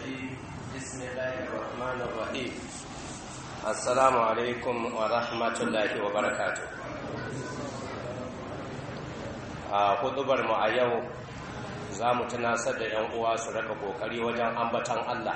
الرجيم بسم الله الرحمن الرحيم السلام عليكم ورحمة الله وبركاته a hudubar mu a yau za mu tunasar da 'yan uwa su raka kokari wajen ambatan Allah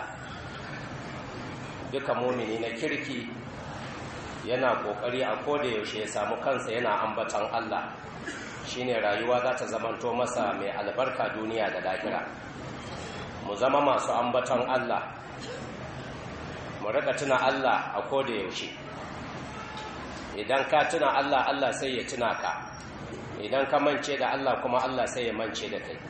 duka mumini na kirki yana kokari a koda yaushe ya samu kansa yana ambatan Allah shine rayuwa za ta zamanto masa mai albarka duniya da lahira mu zama masu ambatan Allah mu rika tuna Allah a koda yaushe idan ka tuna Allah Allah sai ya tuna ka idan ka mance da Allah kuma Allah sai ya mance da kai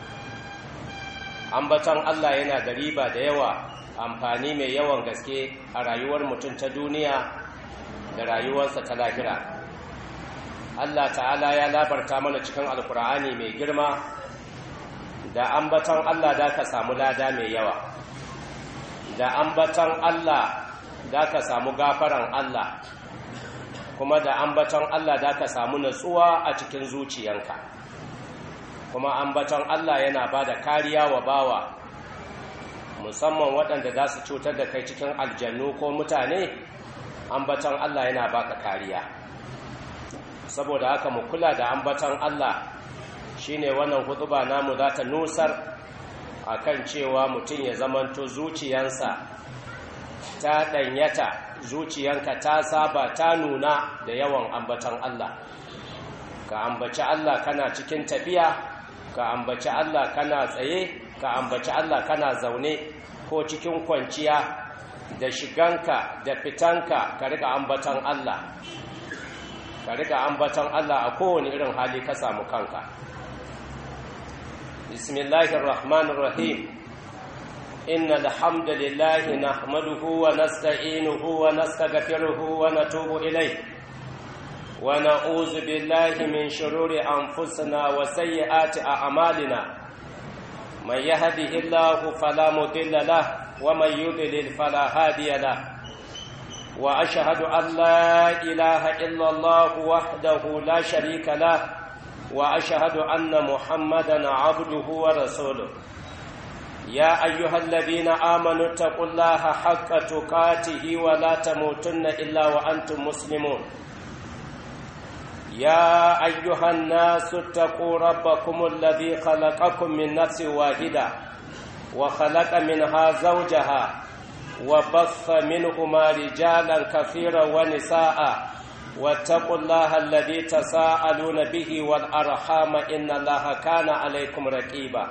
ambatan Allah yana da riba da yawa amfani mai yawan gaske a rayuwar mutum ta duniya da rayuwarsa ta lahira Allah ta'ala ya labarta mana cikin alkur'ani mai girma da ambatan Allah da ka samu lada mai yawa da ambatan Allah da ka samu gafaran Allah kuma da ambatan Allah da ka samu natsuwa a cikin zuciyanka kuma ambatan Allah yana ba da kariya wa bawa musamman waɗanda za su cutar da kai cikin aljannu ko mutane ambatan Allah yana baka kariya saboda haka mu kula da ambatan Allah shine wannan hutuba namu za ta nusar akan cewa mutum ya zamanto zuciyansa ta ɗanyata zuciyanka ta saba ta nuna da yawan ambatan Allah ka ambaci Allah kana cikin tafiya ka ambaci Allah kana tsaye ka ambaci Allah kana zaune ko cikin kwanciya da shiganka da fitanka ka riga ambatan Allah ka riga ambatan Allah a kowane irin hali ka samu kanka bismillahir rahmanir rahim innal hamdalillahi nahmaduhu wa nasta'inuhu wa nastaghfiruhu wa natubu ilayh wa na'udzu billahi min shururi anfusina wa sayyiati a'malina man yahdihillahu fala mudilla lahu ومن يضلل فلا هادي له واشهد ان لا اله الا الله وحده لا شريك له واشهد ان محمدا عبده ورسوله يا ايها الذين امنوا اتقوا الله حق تقاته ولا تموتن الا وانتم مسلمون يا ايها الناس اتقوا ربكم الذي خلقكم من نفس واحده وخلق منها زوجها وبث منهما رجالا كثيرا ونساء واتقوا الله الذي تساءلون به والأرحام إن الله كان عليكم رقيبا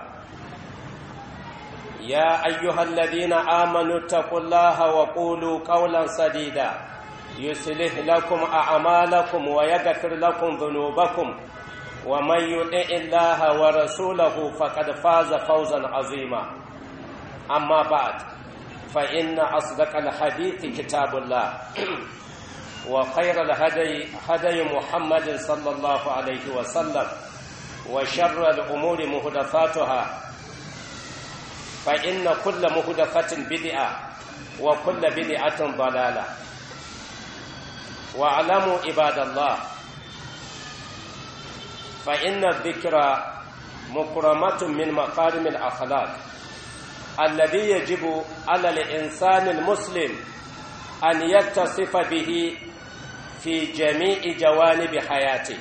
يا أيها الذين آمنوا اتقوا الله وقولوا قولا سديدا يصلح لكم أعمالكم ويغفر لكم ذنوبكم ومن يطع الله ورسوله فقد فاز فوزا عظيما أما بعد فإن أصدق الحديث كتاب الله وخير الهدي هدي محمد صلى الله عليه وسلم وشر الأمور مهدفاتها فإن كل مهدفة بدعة وكل بدعة ضلالة واعلموا عباد الله فإن الذكر مكرمة من مقارم الأخلاق الذي يجب على الإنسان المسلم أن يتصف به في جميع جوانب حياته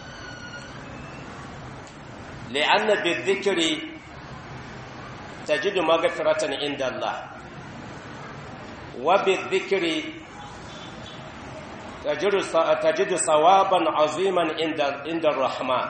لأن بالذكر تجد مغفرة عند الله وبالذكر تجد ثوابا عظيما عند عند الرحمن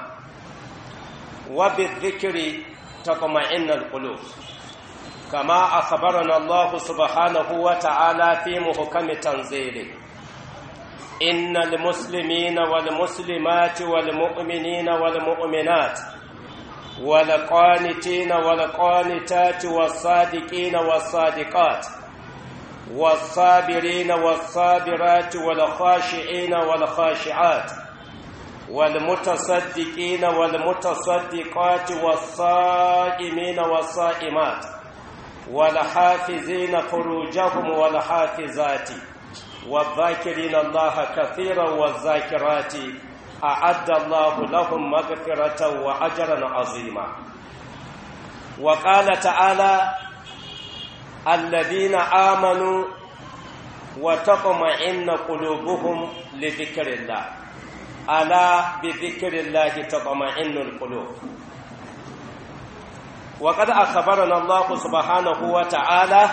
وبالذكر تطمئن القلوب كما أخبرنا الله سبحانه وتعالى في محكم تنزيله إن المسلمين والمسلمات والمؤمنين والمؤمنات والقانتين والقانتات والصادقين والصادقات والصابرين والصابرات والخاشعين والخاشعات والمتصدقين والمتصدقات والصائمين والصائمات والحافظين فروجهم والحافظات والذاكرين الله كثيرا والذاكرات أعد الله لهم مغفرة وأجرا عظيما وقال تعالى الذين آمنوا وتطمئن قلوبهم لذكر الله ألا بذكر الله تطمئن القلوب وقد أخبرنا الله سبحانه وتعالى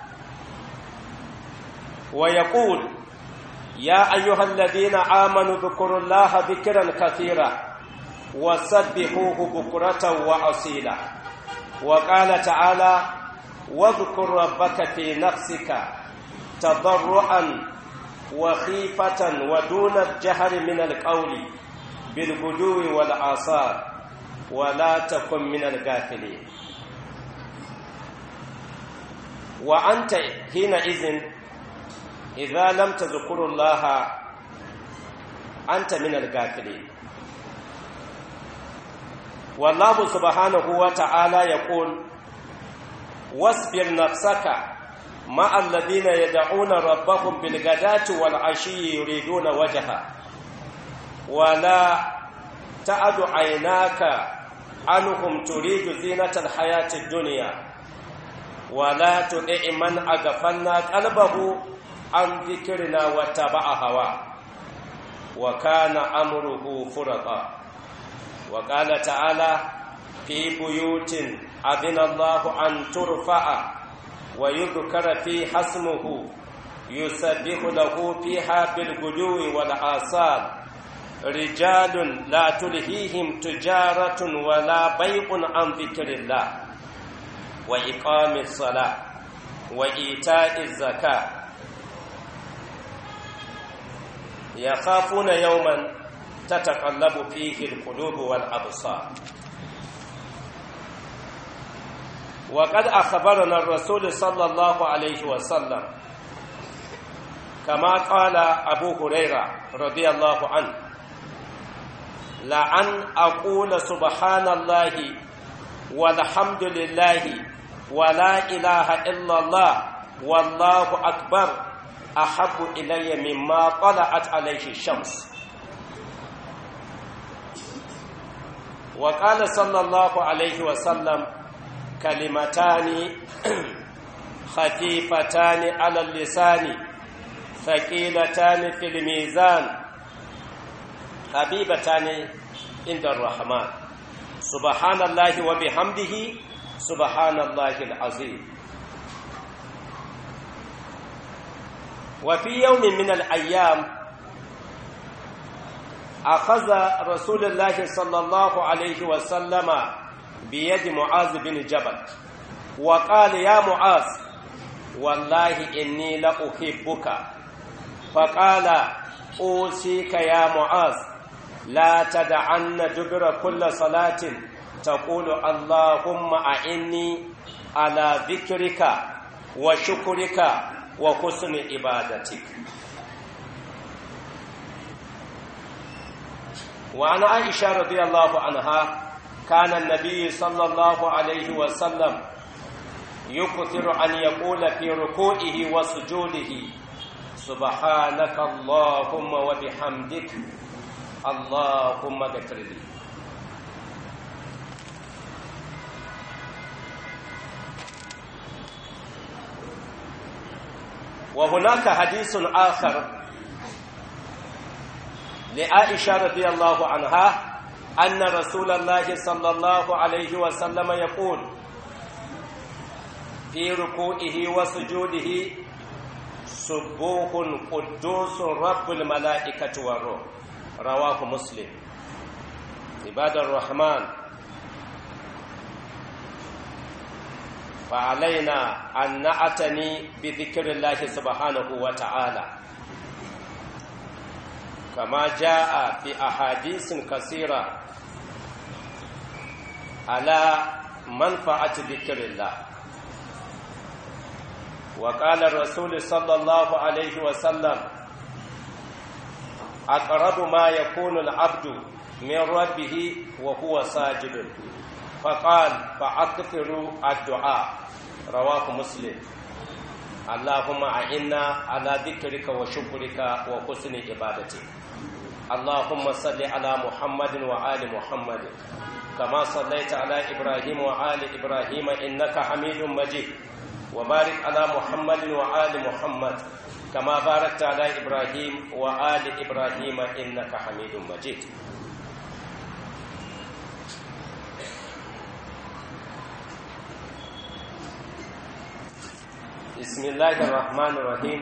ويقول يا أيها الذين آمنوا اذكروا الله ذكرا كثيرا وسبحوه بكرة وأصيلا وقال تعالى واذكر ربك في نفسك تضرعا وخيفة ودون الجهر من القول بالغدو والآثار ولا تكن من الغافلين وأنت حينئذ إذا لم تذكر الله أنت من الغافلين والله سبحانه وتعالى يقول واصبر نفسك مع الذين يدعون ربهم بالغداة والعشي يريدون وجهه ولا تعد عيناك عنهم تريد زينة الحياة الدنيا ولا تطع من أغفلنا قلبه عن ذكرنا واتبع هواه وكان أمره فرطا وقال تعالى في بيوت أذن الله أن ترفع ويذكر في اسمه يسبح له فيها بالغدو والآصال رجال لا تلهيهم تجارة ولا بيع عن ذكر الله وإقام الصلاة وإيتاء الزكاة يخافون يوما تتقلب فيه القلوب والأبصار وقد أخبرنا الرسول صلى الله عليه وسلم كما قال أبو هريرة رضي الله عنه لأن أقول سبحان الله والحمد لله ولا إله إلا الله والله أكبر أحب إلي مما طلعت عليه الشمس وقال صلى الله عليه وسلم كلمتان خفيفتان على اللسان ثقيلتان في الميزان حبيبتان عند الرحمن سبحان الله وبحمده سبحان الله العظيم وفي يوم من الأيام أخذ رسول الله صلى الله عليه وسلم بيد معاذ بن جبل وقال يا معاذ والله إني لأحبك فقال أوصيك يا معاذ لا تدعن دبر كل صلاة تقول اللهم أعني على ذكرك وشكرك وحسن عبادتك وعن عائشة رضي الله عنها كان النبي صلى الله عليه وسلم يكثر أن يقول في ركوعه وسجوده سبحانك اللهم وبحمدك اللهم اغفر لي وهناك حديث آخر لعائشة رضي الله عنها أن رسول الله صلى الله عليه وسلم يقول في ركوعه وسجوده سبوح قدوس رب الملائكة والروح رواه مسلم عباد الرحمن فعلينا أن نعتني بذكر الله سبحانه وتعالى كما جاء في أحاديث كثيرة على منفعة ذكر الله وقال الرسول صلى الله عليه وسلم أقرب ما يكون العبد من ربه وهو ساجد فقال فأكثروا الدعاء رواه مسلم اللهم أعنا على ذكرك وشكرك وحسن عبادتك اللهم صل على محمد وآل محمد كما صليت على إبراهيم وآل إبراهيم إنك حميد مجيد وبارك على محمد وآل محمد كما باركت على إبراهيم وآل إبراهيم إنك حميد مجيد بسم الله الرحمن الرحيم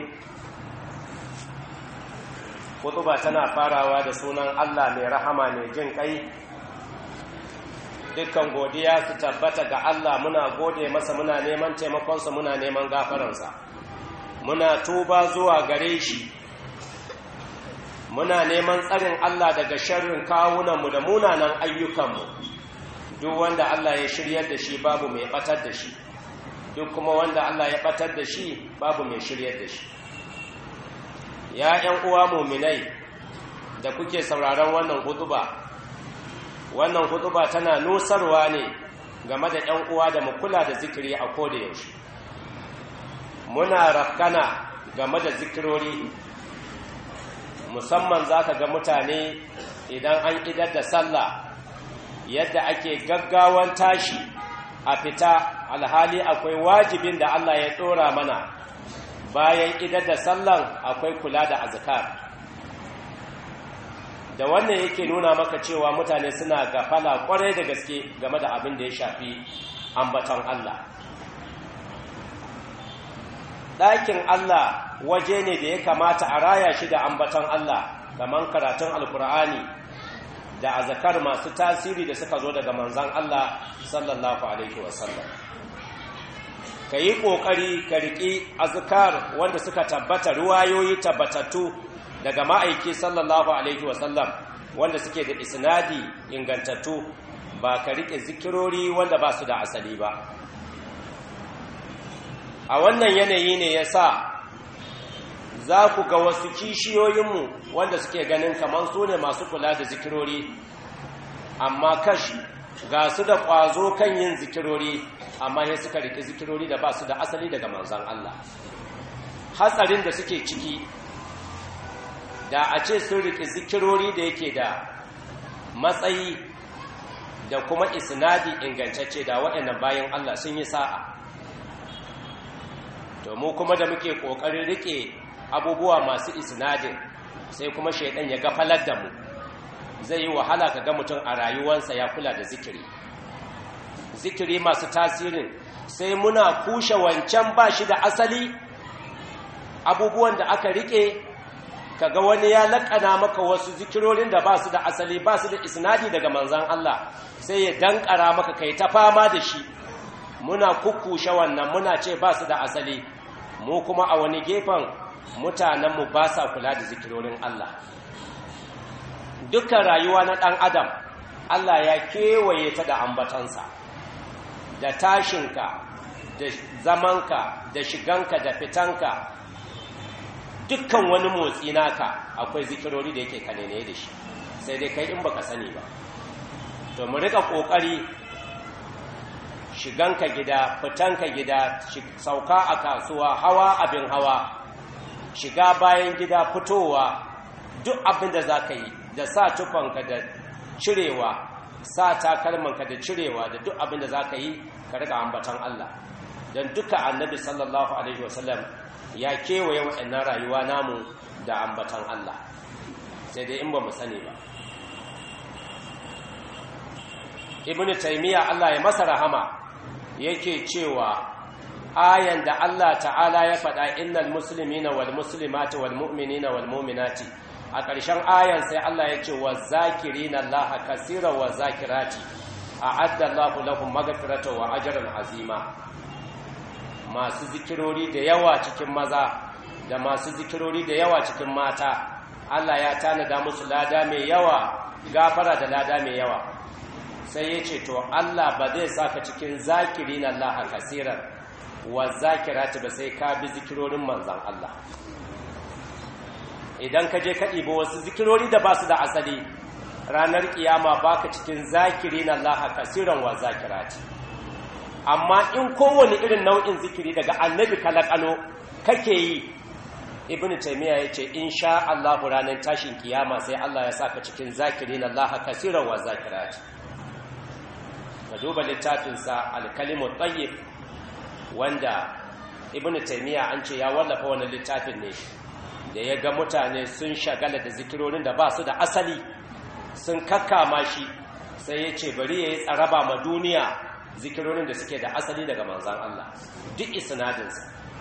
kutuba tana farawa da sunan Allah mai rahama mai jin kai dukkan godiya su tabbata ga Allah muna gode masa muna neman taimakonsa muna neman gafaransa muna tuba zuwa gare shi muna neman tsarin Allah daga sharrin kawunanmu da munanan ayyukanmu duk wanda Allah ya shiryar da shi babu mai batar da shi duk kuma wanda Allah ya batar da shi babu mai shiryar da shi ya ‘yan uwa muminai da kuke sauraron wannan hutuba wannan hutuba tana nusarwa ne game da ‘yan uwa da kula da zikiri a koda yaushe muna rafkana game da zikirori musamman za ka ga mutane idan an idar da sallah yadda ake gaggawan tashi a fita alhali akwai wajibin da Allah ya ɗora mana bayan idar da sallan akwai kula da azkar da wannan yake nuna maka cewa mutane suna gafala kwarai da gaske game da abin da ya shafi ambaton Allah ɗakin Allah waje ne da ya kamata a raya shi da ambaton Allah kamar karatun alkur'ani da azkar masu tasiri da suka zo daga manzan Allah sallallahu alaihi wasallam ka yi ƙoƙari ka riƙi azkar wanda suka tabbata ruwayoyi tabbatattu daga ma'aiki sallallahu alaihi wasallam wanda suke da isnadi ingantattu ba ka riƙe zikirori wanda ba su da asali ba a wannan yanayi ne ya sa za ku ga wasu kishiyoyinmu wanda suke ganin kamar su ne masu kula da zikirori amma kashi ga su da ƙwazo kan yin zikirori amma ya suka riƙe zikirori da ba su da asali daga manzan Allah hatsarin da suke ciki da a ce sun riƙe zikirori da yake da matsayi da kuma isnadi ingantacce da waɗannan bayan Allah sun yi sa'a to mu kuma da muke ƙoƙarin riƙe abubuwa masu isnadin sai kuma shaidan ya gafalar da mu zai yi wahala ka ga mutum a rayuwarsa ya kula da zikiri zikiri masu tasirin sai muna kushe wancan ba shi da asali abubuwan da aka rike kaga wani ya laƙana maka wasu zikirorin da ba su da asali ba su da isnadi daga manzan Allah sai ya dankara maka kai ta fama da shi muna kukkushe wannan muna ce ba su da asali mu kuma a wani gefen mutanenmu ba sa kula da zikirorin Allah dukkan rayuwa na ɗan adam Allah ya kewaye ta da ambatansa da tashinka da zamanka da shiganka da fitanka dukkan wani motsi naka akwai zikirori da yake kanene da shi sai dai kai in baka sani ba to mu rika kokari shiganka gida fitanka gida sauka a kasuwa hawa abin hawa shiga bayan gida fitowa duk abin da za ka yi da sa tufanka da cirewa sa takalmanka da cirewa da duk abin da za ka yi ka riga ambatan Allah don duka annabi sallallahu alaihi wasallam ya kewaye waɗannan rayuwa namu da ambatan Allah sai dai in ba mu sani ba ibn taymiya Allah ya masa rahama yake cewa ayan da Allah ta'ala ya faɗa innal muslimina wal muslimati wal mu'minina wal mu'minati a ƙarshen ayan sai Allah ya ce wa zakirina Allah kasira wa zakirati a'adda Allahu lahum maghfirata wa ajran azima masu zikirori da yawa cikin maza da masu zikirori da yawa cikin mata Allah ya tanada musu lada mai yawa gafara da lada mai yawa sai ya ce to Allah ba zai saka cikin zakirina Allah kasiran wa zakirati ba sai ka bi zikirorin manzan Allah idan ka je ka ɗiba wasu zikirori da ba su da asali ranar kiyama baka cikin zakiri na Allah kasiran wa zakirati amma in kowane irin nau'in zikiri daga annabi kalakalo kake yi ibn taymiya yace insha Allah ranar tashin kiyama sai Allah ya saka cikin zakiri na Allah kasiran wa zakirati ka duba littafin sa al-kalimu tayyib wanda ibnu taymiya an ce ya wallafa wannan littafin ne da ya ga mutane sun shagala da zikirorin da ba su da asali sun kakkama shi sai ya ce bari ya yi tsaraba ma duniya zikirorin da suke da asali daga manzan Allah duk isnadinsa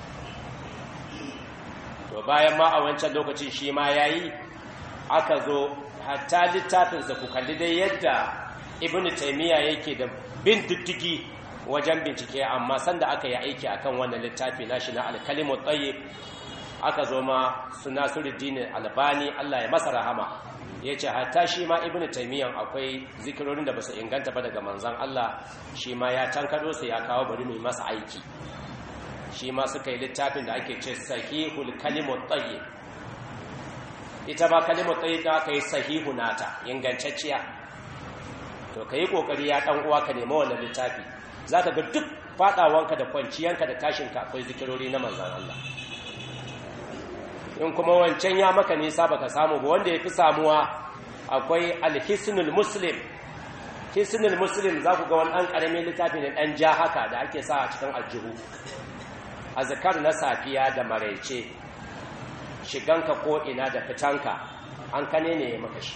to bayan ma a wancan lokacin shi ma ya yi aka zo hatta littafinsa ku kalli dai yadda ibn taimiyya yake da bin diddigi wajen bincike amma sanda aka yi aiki akan wannan littafi nashi na alkalimu tsaye aka zo ma su nasiruddin albani Allah ya masa rahama ya ce hatta shi ma ibn taimiyyan akwai zikirorin da ba su inganta ba daga manzan Allah shi ma ya tankado su ya kawo bari mai masa aiki shi ma suka yi littafin da ake ce sahihul kalimu tsaye ita ba kalimu tsaye da aka yi sahihu nata ingantacciya to ka yi ƙoƙari ya ɗan uwa ka nema wannan littafi za ka ga duk faɗawanka da kwanciyanka da tashinka akwai zikirori na manzan Allah in kuma wancan ya maka nisa baka samu ba wanda ya fi samuwa akwai alhisnul muslim hisnul muslim za ku ga wani ɗan ƙaramin littafi ne ɗan ja haka da ake sa a cikin aljihu azkar na safiya da maraice shiganka ko ina da fitanka an kane ne ya maka shi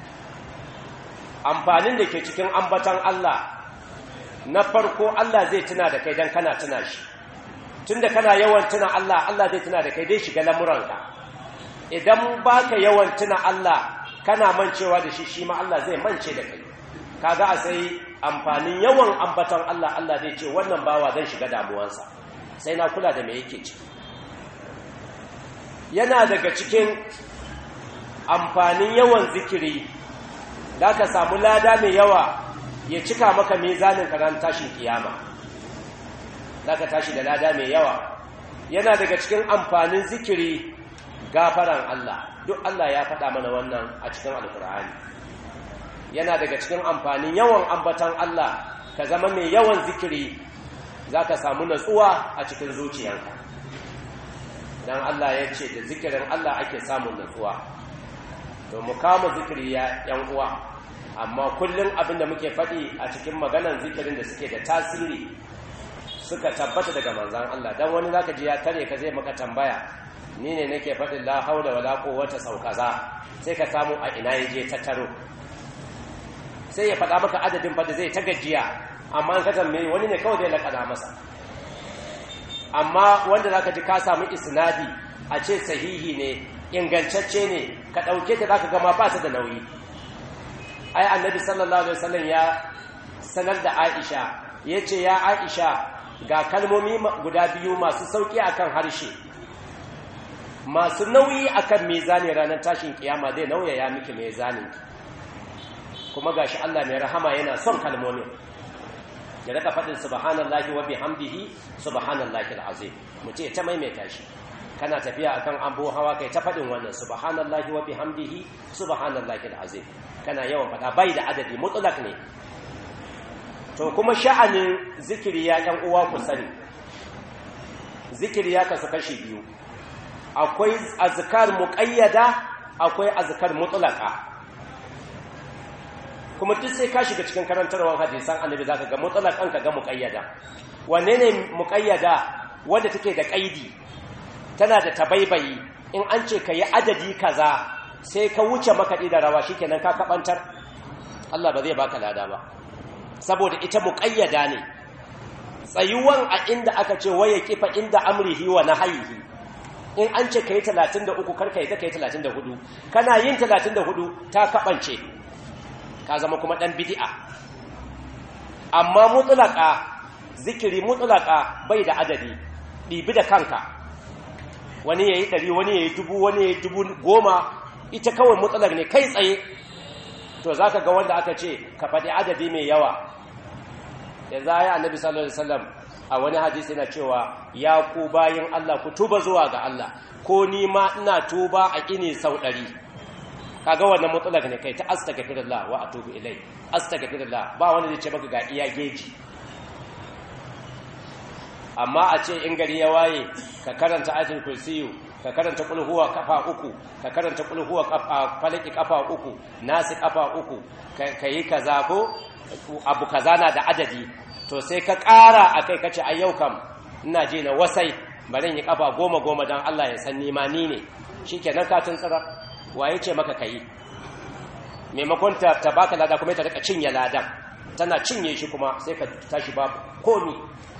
amfanin da ke cikin ambatan Allah na farko Allah zai tuna da kai don kana tuna shi tunda kana yawan tuna Allah Allah zai tuna da kai dai shiga lamuranka idan baka yawan tuna Allah kana mancewa da shi shi ma Allah zai mance da kai kaga a sai amfanin yawan ambatan Allah Allah zai ce wannan bawa zan shiga damuwansa sai na kula da me yake ciki yana daga cikin amfanin yawan zikiri da ka samu lada mai yawa ya cika maka mezanin karan tashin kiyama za ka tashi da lada mai yawa yana daga cikin amfanin zikiri gafaran Allah duk Allah ya faɗa mana wannan a cikin alkur'ani yana daga cikin amfanin yawan ambatan Allah ka zama mai yawan zikiri za ka samu natsuwa a cikin zuciyanka don Allah ya ce da zikirin Allah ake samun natsuwa to mu kama zikiri ya yan uwa amma kullum abinda muke faɗi a cikin maganan zikirin da suke da tasiri suka tabbata daga manzan Allah dan wani zaka ji ya tare ka zai maka tambaya ni ne nake faɗin la haula wala quwwata sau kaza sai ka samu a ina yaje ta taro sai ya faɗa maka adadin fa da zai ta gajiya amma an ka tambaye wani ne kawai zai lakana masa amma wanda zaka ji ka samu isnadi a ce sahihi ne ingantacce ne ka ɗauke ta zaka gama ba ta da nauyi ai annabi sallallahu alaihi wasallam ya sanar da Aisha yace ya Aisha ga kalmomi guda biyu masu sauki akan harshe masu nauyi akan mizani ranar tashin kiyama zai nauyaya miki mizanin kuma gashi Allah mai rahama yana son kalmomin ya raka faɗin subhanallahi wa bihamdihi subhanallahi alazim mu ce ta maimaita shi kana tafiya akan ambo hawa kai ta faɗin wannan subhanallahi wa bihamdihi subhanallahi alazim kana yawan faɗa bai da adadi mutlak ne to kuma sha'anin zikiri ya ɗan uwa ku sani zikiri ya kasu kashi biyu akwai azkar muqayyada akwai azkar mutlaka kuma duk sai ka shiga cikin karantarwar hadisan annabi zaka ga mutlaqan ka ga muqayyada wanne ne muqayyada wanda take da kaidi tana da tabaibayi in an ce ka yi adadi kaza sai ka wuce makaɗi da rawa shikenan ka kabantar Allah ba zai baka lada ba saboda ita muqayyada ne tsayuwan a inda aka ce waye kifa inda amrihi wa nahyihi in an ce kai 33 kar kai ta kai 34 kana yin 34 ta kabance ka zama kuma dan bid'a amma mutlaka zikiri mutlaka bai da adadi ɗibi da kanka wani yayi ɗari wani yayi dubu wani yayi dubu goma ita kawai mutsalar ne kai tsaye to zaka ga wanda aka ce ka faɗi adadi mai yawa da za ya annabi sallallahu alaihi wasallam a wani hadisi yana cewa ya ku bayin Allah ku tuba zuwa ga Allah ko ni ma ina tuba a kini sau ɗari kaga wannan mutsalar ne kai ta astaghfirullah wa atubu ilai astaghfirullah ba wanda zai ce maka ga iya geji amma a ce in gari ya waye ka karanta ayatul kursiyu ka karanta kul huwa kafa uku ka karanta kul huwa kafa falaki kafa uku nasi kafa uku ka yi kaza ko abu kaza na da adadi to sai ka ƙara akai kace a yau kam ina je na wasai bari yi kafa goma goma don Allah ya san nima ni ne shi kenan katin tsira waye ce maka kayi maimakon ta, ta baka lada kuma ta rika cinye ladan tana cinye shi kuma sai ka tashi babu komi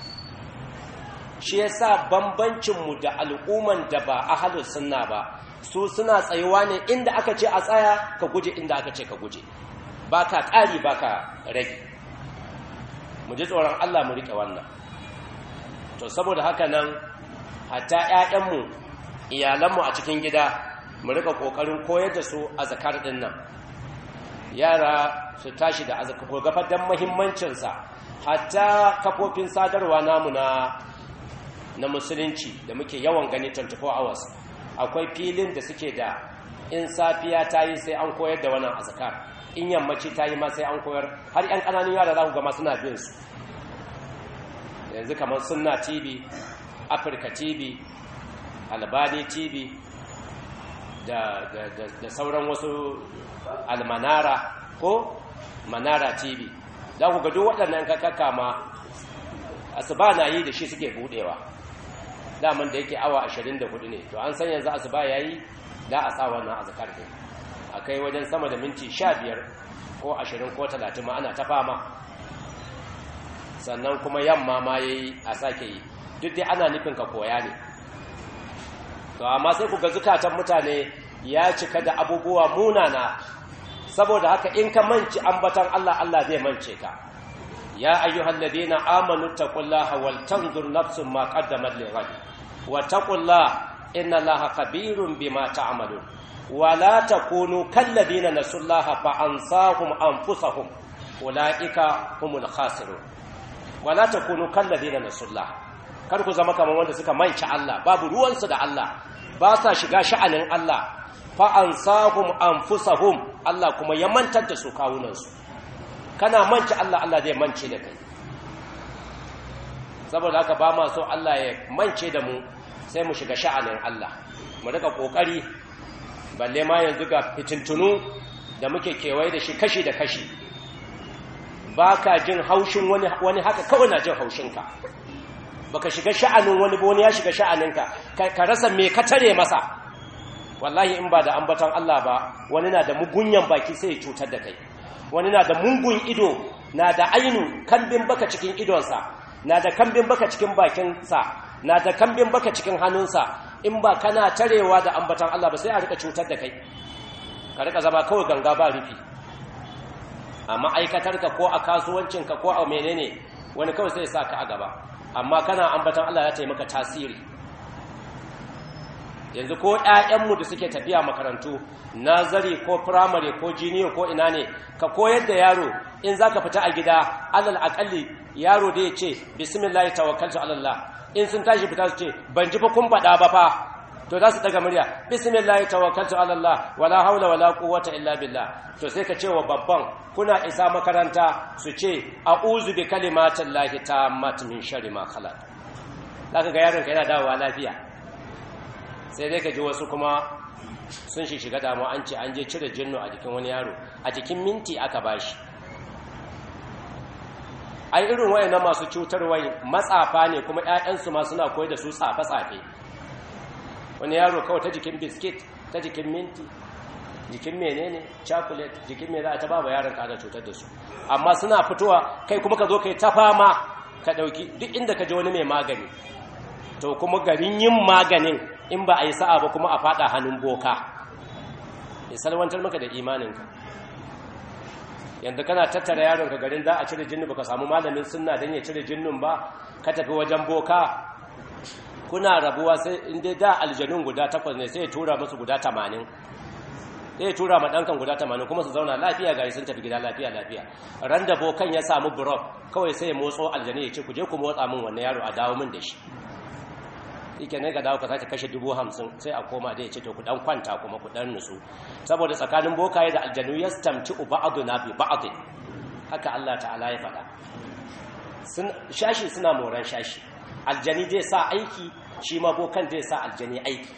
shi yasa bambancinmu da al'umman da ba ahalus sunna ba su suna tsayuwa ne inda aka ce a tsaya ka guje inda aka ce ka guje ba ka ƙari ba ka rage mu ji tsoron Allah mu riƙe wannan to saboda haka nan hatta ‘ya'yanmu iyalanmu a cikin gida mu riƙa ƙoƙarin koyar da su a zakar ɗin nan yara su tashi da azaka gafar don mahimmancinsa hatta kafofin sadarwa namu na na musulunci da muke yawan gani 24 hours akwai filin da suke da in safiya ta yi sai an koyar da wannan azkar in yammaci ta yi ma sai an koyar har yan ƙananun yara za ku gama suna bin su yanzu kamar sunna tv afirka tv albani tv da, da, da, da sauran wasu almanara ko manara tv za ku ga duk waɗannan kakaka ma asuba na yi da shi suke buɗewa daman da yake awa 24 ne to an san yanzu asuba yayi da a sa wannan azkar din akai wajen sama da minti 15 ko 20 ko 30 ma ana ta fama sannan kuma yamma ma yayi a sake yi duk dai ana nufin ka koya ne to amma sai ku ga zukatan mutane ya cika da abubuwa munana saboda haka in ka manci ambatan Allah Allah zai mance ka ya ayyuhal ladina amanu taqullaha wal tanzur nafsun ma qaddamat lighad wa taqullaha inna allaha khabirun bima ta'malun wa la takunu kal ladina nasullaha fa ansahum anfusahum ulaika humul khasirun wa la takunu kal ladina nasullaha kar ku zama kamar wanda suka manci Allah babu ruwansu da Allah ba sa shiga sha'anin Allah fa ansahum anfusahum Allah kuma ya mantar da su kawunansu kana manci Allah Allah zai mance da kai saboda haka ba ma so Allah ya mance da mu sai mu shiga sha'anin Allah mu rika kokari balle ma yanzu ga fitintunu da muke kewaye da shi kashi da kashi ba ka jin haushin wani wani haka kawai na jin haushinka baka shiga sha'anin wani ba wani ya shiga sha'aninka ka rasa me ka tare masa wallahi in ba da ambaton Allah ba wani na da mugunyan baki sai ya cutar da kai wani na da mungun ido na da ainu kambin baka cikin idonsa na da kambin baka cikin bakinsa na da kambin baka cikin hannunsa in ba kana tarewa da ambatan Allah ba sai a rika cutar da kai ka rika zama kawai ganga ba rufi a ma'aikatarka ko a kasuwancinka ko a menene wani kawai sai sa ka a gaba amma kana ambatan Allah ya taimaka tasiri yanzu ko ‘ya'yanmu da suke tafiya makarantu nazari ko firamare ko jiniyo ko ina ne ka koyar da yaro in za ka fita a gida alal akalli yaro da ya ce bismillah tawakkaltu alallah in sun tashi fita su ce ban ji fa kun faɗa ba fa to za su daga murya bismillah tawakkaltu alallah wala haula wala quwwata illa billah to sai ka ce wa babban kuna isa makaranta su ce a'udhu bi kalimatillahi tammat min sharri ma khalaq zaka ga yaron ka yana dawowa lafiya sai dai ka ji wasu kuma sun shi shiga damu an ce an je cire jinnu a jikin wani yaro a jikin minti aka bashi ai irin wayannan masu cutarwa matsafa ne kuma ƴaƴansu ma suna koyar da su tsafe-tsafe wani yaro kawai ta jikin biskit ta jikin minti jikin menene chocolate jikin me za a ta ba yaron ka cutar da su amma suna fitowa kai kuma ka zo kai ta fama ka dauki duk inda ka je wani mai magani to kuma garin yin maganin in ba a yi sa'a ba kuma a fada hannun boka ya salwantar maka da imaninka yadda kana tattara yaronka garin za a cire jinnu baka samu malamin sunna don ya cire jinnun ba ka tafi wajen boka kuna rabuwa sai inda da aljanun guda takwas ne sai ya tura musu guda tamanin sai ya tura ma ɗankan guda tamanin kuma su zauna lafiya gari sun tafi gida lafiya lafiya ran da bokan ya samu burok kawai sai ya motso aljani ya ce ku je ku motsa min wannan yaro a dawo min da shi yake ne ga dawo ka sake kashe dubu hamsin sai a koma da ya ce to ku dan kwanta kuma ku dan nutsu saboda tsakanin bokaye da aljanu ya stamci ba'adu na bi ba'adin haka Allah ta'ala ya faɗa shashi suna moran shashi aljani zai sa aiki shi ma bokan zai sa aljani aiki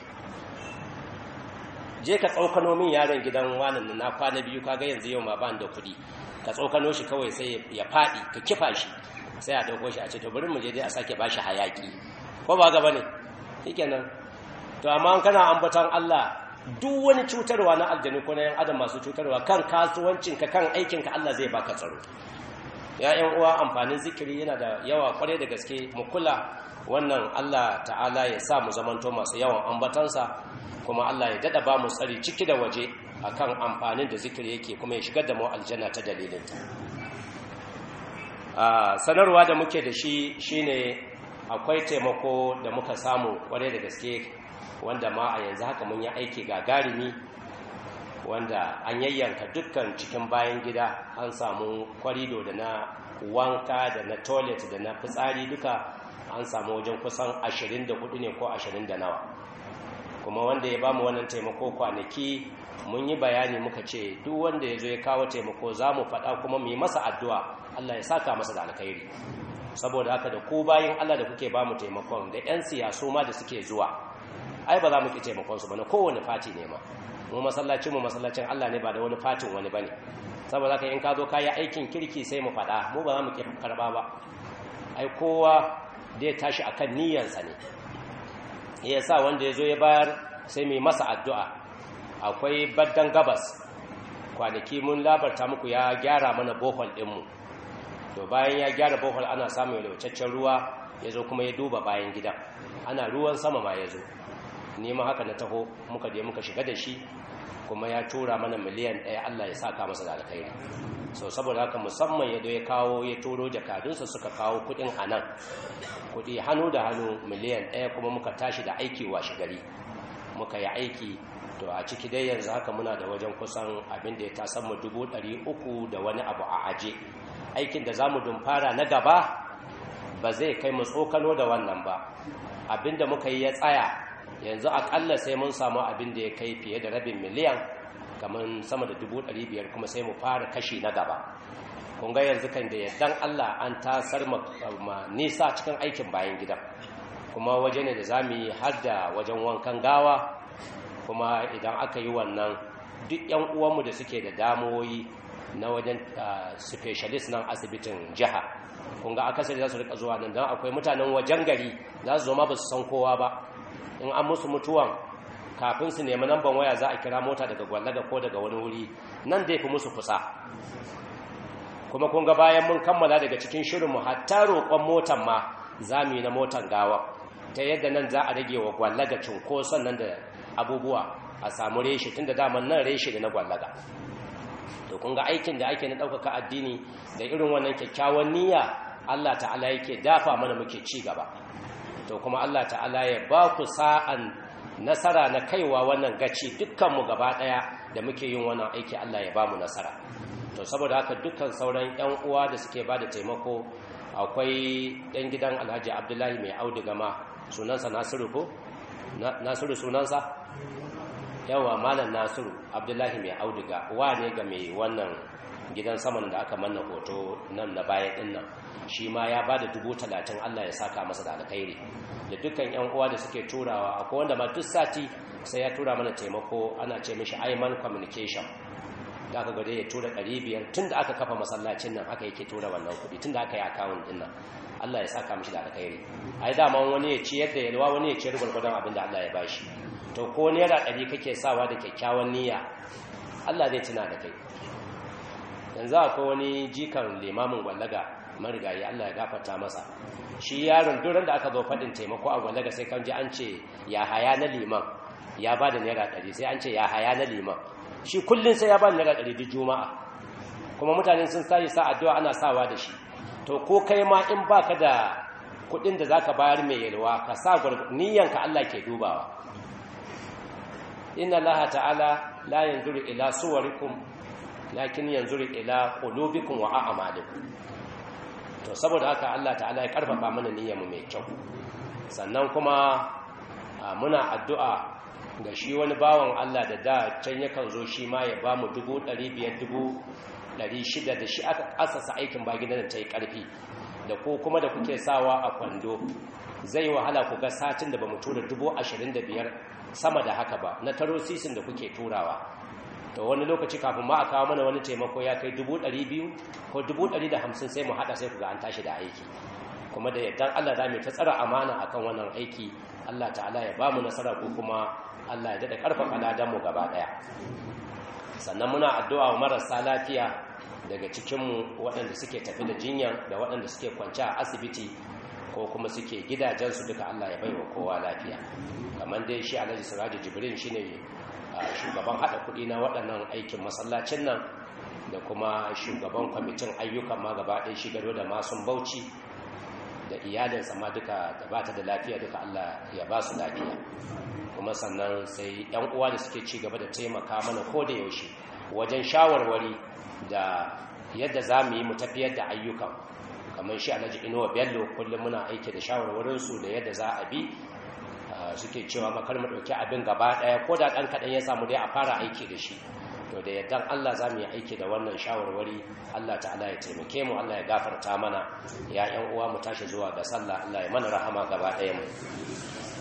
je ka tsokano min yaron gidan wanan na kwana biyu kaga yanzu yau ma ban da kuɗi ka tsokano shi kawai sai ya faɗi ka kifa shi sai a ɗauko shi a ce to bari mu je dai a sake bashi hayaki ko ba gaba ne shikenan to amma kana ambatan Allah duk wani cutarwa na aljanu ko na yan adam masu cutarwa kan kasuwancinka kan aikinka Allah zai baka tsaro ya yan uwa amfanin zikiri yana da yawa kwarai da gaske mu kula wannan Allah ta'ala ya sa mu zamanto masu yawan ambatansa kuma Allah ya dada ba mu tsari ciki da waje akan amfanin da zikiri yake kuma ya shigar da mu aljanna ta dalilin a sanarwa da muke da shi shine akwai taimako da muka samu kwarai da gaske wanda ma a yanzu haka mun yi aiki gagarumi wanda an yayyanka dukkan cikin bayan gida an samu kwarido da na wanka da na toilet da na fitsari duka an samu wajen kusan 24 ne ko 20 da nawa kuma wanda ya ba mu wannan taimako kwanaki mun yi bayani muka ce duk wanda ya zo ya kawo taimako za mu faɗa kuma mu yi masa addu'a Allah ya saka masa da alkhairi saboda haka da ku bayin Allah da kuke ba mu taimakon da 'yan siyasu ma da suke zuwa ai ba za mu ki taimakonsu ba na kowane fati ne ma mu masallacin mu masallacin Allah ne ba da wani fatin wani bane saboda haka in ka zo kayi aikin kirki sai mu faɗa mu ba za mu karba ba ai kowa da ya tashi akan niyyarsa ne ya sa wanda ya zo ya bayar sai mu masa addu'a akwai baddan gabas kwanaki mun labarta muku ya gyara mana bohol ɗinmu to bayan ya gyara bohol ana samun yalwacaccen ruwa ya zo kuma ya duba bayan gidan ana ruwan sama ma ya zo nema haka na taho muka je muka shiga da shi kuma ya tura mana miliyan ɗaya Allah ya saka masa da alkhairi so saboda haka musamman ya ya kawo ya turo jakadunsa suka kawo kuɗin a nan kuɗi hannu da hannu miliyan ɗaya kuma muka tashi da aiki washe gari muka yi aiki to a ciki dai yanzu haka muna da wajen kusan abin da ya tasan mu dubu ɗari uku da wani abu a aje aikin da za mu dumfara na gaba ba zai kai mu tsokano da wannan ba abin da muka yi ya tsaya yanzu akalla sai mun samu abin da ya kai fiye da rabin miliyan kamar sama da dubu ɗari biyar kuma sai mu fara kashi na gaba kun ga yanzu kan da yardan Allah an tasar ma nisa cikin aikin bayan gidan kuma waje ne da za mu yi har da wajen wankan gawa kuma idan aka yi wannan duk yan uwanmu da suke da damoyi na wajen specialist nan asibitin jiha kun ga akasari za su rika zuwa nan don akwai mutanen wajen gari za su zo ma ba su san kowa ba in an musu mutuwan kafin su nemi namban waya za a kira mota daga gwallaga ko daga wani wuri nan dai fi musu kusa kuma kun ga bayan mun kammala daga cikin shirinmu hatta roƙon motan ma za mu yi na motan gawa ta yadda nan za a rage wa gwallaga cunkoson nan da abubuwa a samu reshe tun da daman nan reshe da na gwallaga to kun ga aikin da ake na ɗaukaka addini da irin wannan kyakkyawan niyya allah ta'ala yake dafa mana muke ci gaba to kuma Allah ta'ala ya ba ku sa'an nasara na kaiwa wannan gaci dukkanmu gaba ɗaya da muke yin wannan aiki Allah ya ba mu nasara to saboda haka dukkan sauran 'yan uwa da suke ba da taimako akwai ɗan gidan alhaji abdullahi mai auduga ma sunansa nasiru ko nasiru sunansa yawa malam nasiru abdullahi mai auduga wa ne ga mai wannan gidan saman da aka manna hoto nan na bayan ɗin nan shi ma ya ba da dubu talatin Allah ya saka masa da alkhairi da dukkan yan uwa da suke turawa akwai wanda ma duk sati sai ya tura mana taimako ana ce mishi Ayman communication da aka gade ya tura ɗari biyar tun da aka kafa masallacin nan haka yake tura wannan kuɗi tun da aka yi akawun ɗin nan Allah ya saka mishi da alkhairi ai dama wani ya ciyar da yalwa wani ya ciyar gwargwadon abin da Allah ya bashi to ko naira ɗari kake sawa da kyakkyawan niyya Allah zai tuna da kai yanzu akwai wani jikan limamin gwallaga marigayi Allah ya gafarta masa shi yaron duran da aka zo faɗin taimako a gwallaga sai kan ji an ce ya haya na liman ya ba da naira ɗari sai an ce ya haya na liman shi kullum sai ya ba da naira ɗari duk juma'a kuma mutane sun sa sa addu'a ana sawa da shi to ko kai ma in baka da kuɗin da zaka bayar mai yalwa ka sa niyyanka Allah ke dubawa inna Allah ta'ala la yanzuru ila suwarikum lakin yanzuru ila qulubikum wa a'malikum to saboda haka Allah ta'ala ya karfafa mana niyyarmu mai kyau sannan kuma muna addu'a ga shi wani bawan Allah da da can yakan zo shi ma ya ba mu dubu ɗari biyar dubu ɗari shida da shi aka asasa aikin ba gidan ta yi ƙarfi da ko kuma da kuke sawa a kwando zai wahala ku ga satin da ba mu tura dubu ashirin da biyar sama da haka ba na taro sisin da kuke turawa to wani lokaci kafin ma a kawo mana wani taimako ya kai dubu ɗari biyu ko dubu ɗari da hamsin sai mu haɗa sai ku ga an tashi da aiki kuma da yaddan Allah za mu ta tsara amana akan wannan aiki Allah ta'ala ya ba mu nasara ko kuma Allah ya daɗa ƙarfafa ladanmu gaba ɗaya sannan muna addu'a wa marasa lafiya daga cikinmu waɗanda suke tafi da jinya da waɗanda suke kwanci a asibiti ko kuma suke gidajensu duka Allah ya bai wa kowa lafiya kamar dai shi alhaji siraji jibrin shi ne shugaban haɗa kuɗi na waɗannan aikin masallacin nan da kuma shugaban kwamitin ayyukan ma gaba ɗaya shi gado da masun bauchi da iyalinsa ma duka da ba ta da lafiya duka Allah ya ba su lafiya kuma sannan sai yan uwa da suke ci gaba da taimaka mana ko da yaushe wajen shawarwari da yadda za mu yi mu tafiyar da ayyukan kamar shi alhaji inuwa bello kullum muna aiki da shawarwarinsu da yadda za a bi suke cewa makar mu ɗauki abin gaba ɗaya ko da ɗan kaɗan ya samu dai a fara aiki da shi to da yadda Allah za mu yi aiki da wannan shawarwari Allah ta'ala ya taimake mu Allah ya gafarta mana ya ƴan uwa mu tashi zuwa ga sallah Allah ya mana rahama gaba ɗaya mu